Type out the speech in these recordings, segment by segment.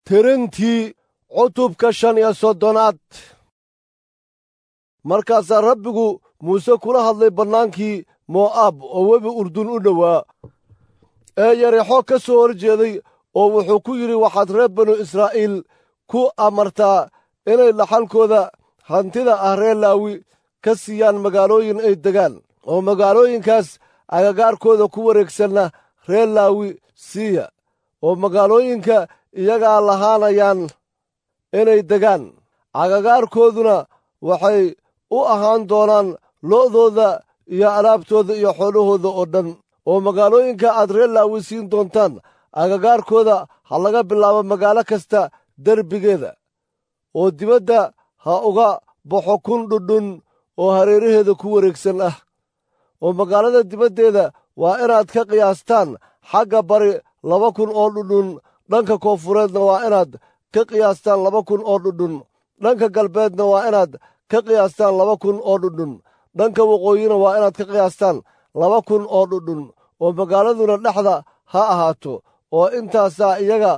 tirintii cutubka shan iyo soddonaad markaasaa rabbigu muuse kula hadlay bannaankii mo'aab oo webi urdun u dhowaa ee yarexo ka soo hor jeeday oo wuxuu ku yidhi waxaad reer banu israa'iil ku amartaa inay dhaxalkooda hantida ah reer laawi ka siiyaan magaalooyin ay degaan oo magaalooyinkaas agagaarkooda ku wareegsanna reer laawi siiya oo magaalooyinka iyagaa lahaanayaan inay degaan agagaarkooduna waxay u ahaan doonaan lo'dooda iyo alaabtooda iyo xoolahooda oo dhan oo magaalooyinka aad reer laawi siin doontaan agagaarkooda ha laga bilaabo magaalo kasta derbigeeda oo dibadda ha uga baxo kun dhudhun oo hareeraheeda ku wareegsan ah oo magaalada dibaddeeda waa inaad ka qiyaastaan xagga bari laba kun oo dhudhun dhanka koonfureedna waa inaad ka qiyaastaan laba kun oo dhudhun dhanka galbeedna waa inaad ka qiyaastaan laba kun oo dhudhun dhanka waqooyina waa inaad ka qiyaastaan laba kun oo dhudhun oo magaaladuna dhexda ha ahaato oo intaasaa iyaga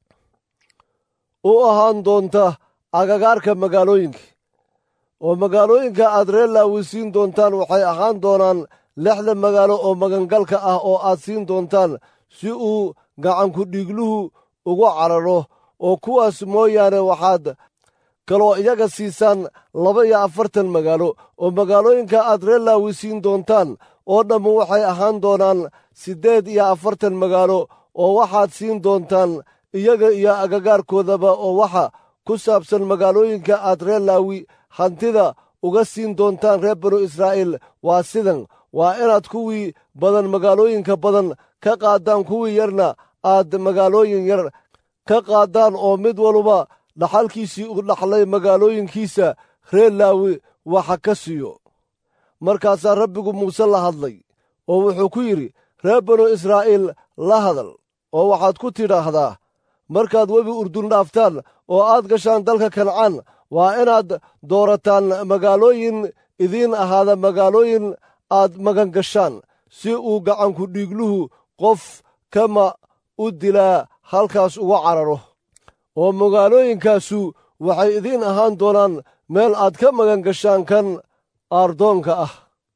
u ahaan doonta agagaarka magaalooyinka oo magaalooyinka aad reer laawi siin doontaan waxay ahaan doonaan lixda magaalo oo magangalka ah oo aad siin doontaan si uu gacanku dhiigluhu ugu cararo oo kuwaas mooyaane waxaad kaloo iyaga siisaan laba iyo afartan magaalo oo magaalooyinka aad reer laawi siin doontaan oo dhammu waxay ahaan doonaan siddeed iyo afartan magaalo oo waxaad siin doontaan iyaga iyo agagaarkoodaba oo waxa ku saabsan magaalooyinka aad reer laawi hantida uga siin doontaan reer banu israa'iil waa sidan waa inaad kuwii badan magaalooyinka badan ka qaaddaan kuwii yarna aad magaalooyin yar ka qaaddaan oo mid waluba dhaxalkiisii u dhaxlay magaalooyinkiisa reer laawi waxa ka siiyo markaasaa rabbigu muuse la hadlay oo wuxuu ku yidhi reer banu israa'iil la hadal oo waxaad ku tidhaahdaa markaad webi urdun dhaaftaan oo aad gashaan dalka kancaan waa inaad doorataan magaalooyin idiin ahaada magaalooyin aad magan gashaan si uu gacanku dhiigluhu qof kama u dilaa halkaas uga cararo oo magaalooyinkaasu waxay idiin ahaan doonaan meel aad ka magan gashaan kan aardoonka ah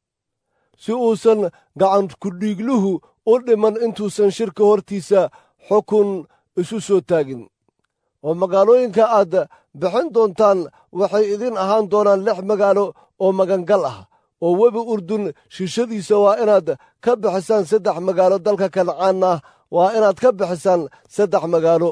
si uusan gacanku dhiigluhu u dhiman intuusan shirka hortiisa xukun isu soo taagin oo magaalooyinka aad bixin doontaan waxay idiin ahaan doonaan lix magaalo oo magangal ah oo webi urdun shiishadiisa waa inaad ka bixisaan saddex magaalo dalka kancaanna waa inaad ka bixisaan saddex magaalo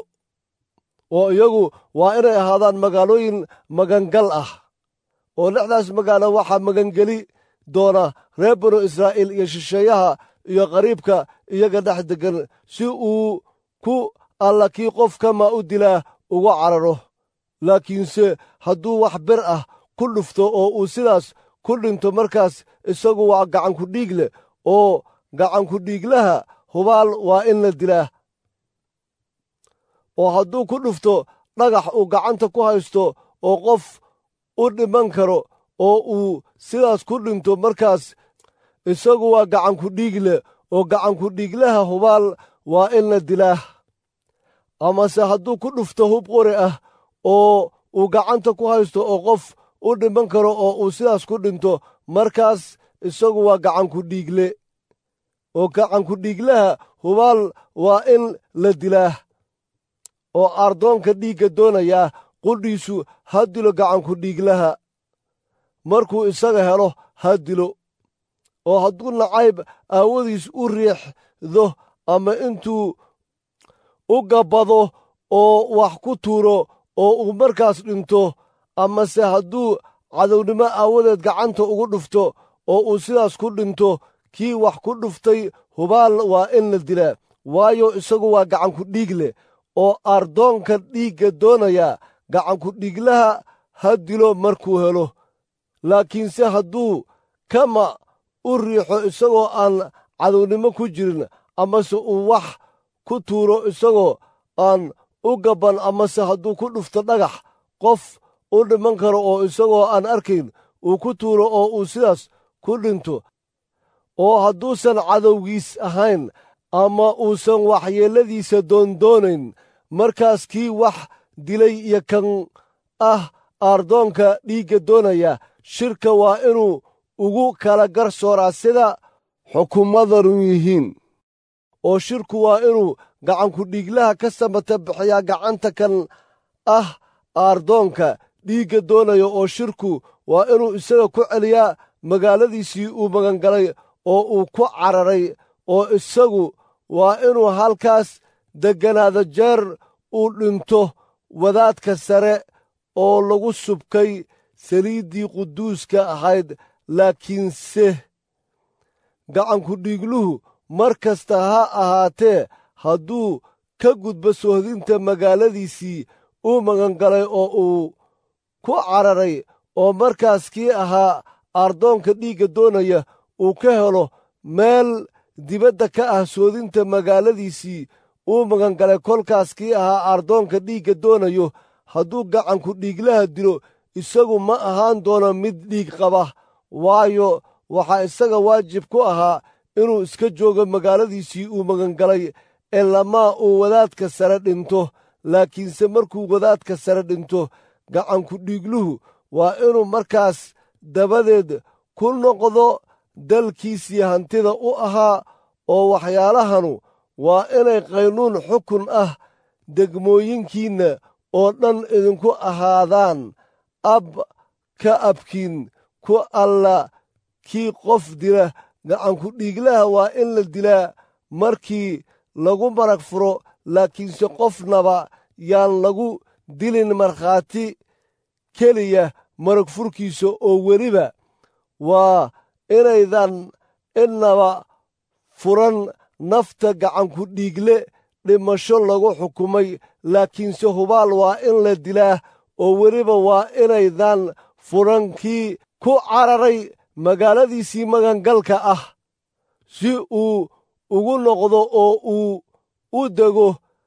oo iyagu waa inay ahaadaan magaalooyin magangal ah oo lixdaas magaalo waxaa magangeli doona reer banu israa'iil iyo shisheeyaha iyo qariibka iyaga dhex deggan si uu ku alla kii qof kama u dilaa uga cararo laakiinse hadduu wax bir ah ku dhufto oo uu sidaas ku dhinto markaas isagu waa gacanku dhiig leh oo gacanku dhiiglaha hubaal waa in la dilaa oo hadduu ku dhufto dhagax uu gacanta ku haysto oo qof u dhiman karo oo uu sidaas ku dhinto markaas isagu waa gacanku dhiig leh oo gacanku dhiiglaha hubaal waa in la dilaa amase hadduu ku dhufto hub qori ah oo uu gacanta ku haysto oo qof u dhiman karo oo uu sidaas ku dhinto markaas isagu waa gacanku dhiigle oo gacanku dhiiglaha hubaal waa in la dilaa oo aardoonka dhiigga doonayaa qudhiisu ha dilo gacanku dhiiglaha markuu isaga helo ha dilo oo hadduu nacayb aawadiis u riixdo ama intuu u gabbado oo wax ku tuuro oo uu markaas dhinto amase hadduu cadownimo aawadeed gacanta ugu dhufto oo uu sidaas ku dhinto kii wax ku dhuftay hubaal waa in la dilaa waayo isagu waa gacanku dhiig leh oo aardoonka dhiigga doonayaa gacanku dhiiglaha ha dilo markuu helo laakiinse hadduu kama u riixo isagoo aan cadownimo ku jirin amase uu wax ku tuuro isagoo aan u gabban amase hadduu ku dhufto dhagax qof u dhiman karo oo isagoo aan arkayn uu ku tuuro oo uu sidaas ku dhinto oo hadduusan cadowgiis ahayn ama uusan waxyeelladiisa doondoonayn markaas kii wax dilay iyo kan ah aardoonka dhiigga doonaya shirka waa inuu ugu kala garsooraa sida xukumadanu yihiin oo shirku waa inuu gacanku dhiiglaha ka samata bixiyaa gacanta kan ah aardoonka dhiigga doonaya oo shirku waa inuu isaga ku celiyaa magaaladiisii uu magangalay oo uu ku cararay oo isagu waa inuu halkaas degganaado jeer uu dhinto wadaadka sare oo lagu subkay saliiddii quduuska ahayd laakiinse gacanku dhiigluhu mar kasta ha ahaatee hadduu ka gudbo sohdinta magaaladiisii uu magangalay oo uu ku cararay oo markaas kii ahaa aardoonka dhiigga doonaya uu ka helo meel dibadda ka ah soodinta magaaladiisii uu magangalay kolkaas kii ahaa aardoonka dhiigga doonayo hadduu gacanku dhiiglaha dilo isagu ma ahaan doono mid dhiig qaba waayo waxaa isaga waajib ku ahaa inuu iska joogo magaaladiisii uu magangalay ee lamaa uu wadaadka sare dhinto laakiinse markuu wadaadka sare dhinto gacanku dhiigluhu waa inuu markaas dabadeed ku noqdo dalkiisii hantida u ahaa oo waxyaalahanu waa inay qaynuun xukun ah degmooyinkiinna oo dhan idinku ahaadaan ab ka abkiin ku alla kii qof dila gacanku dhiiglaha waa in la dilaa markii lagu marag furo laakiinse qofnaba yaan lagu dilin markhaati keliya marag furkiisa oo weliba waa inaydan innaba furan nafta gacanku dhiigle dhimasho lagu xukumay laakiinse hubaal waa in la dilaa oo weliba waa inaydan furan kii ku cararay magaaladiisii magangalka ah si uu ugu noqdo oo uu u dego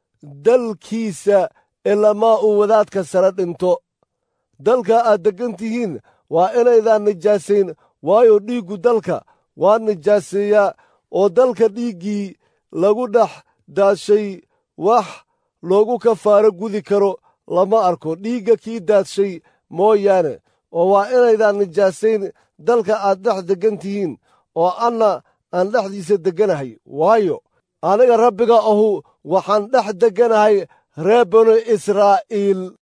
dalkiisa ilamaa uu wadaadka sare dhinto dalka aad deggan tihiin waa inaydan nijaasayn waayo dhiiggu dalka waa nijaaseeyaa oo dalka dhiiggii lagu dhex daadshay wax loogu kafaaro gudi karo lama arko dhiigga kii daadshay mooyaane oo waa inaydan nijaasayn dalka aad dhex deggan tihiin oo anna aan dhexdiisa degganahay waayo aniga rabbiga ahu waxaan dhex degganahay reer banu israa'iil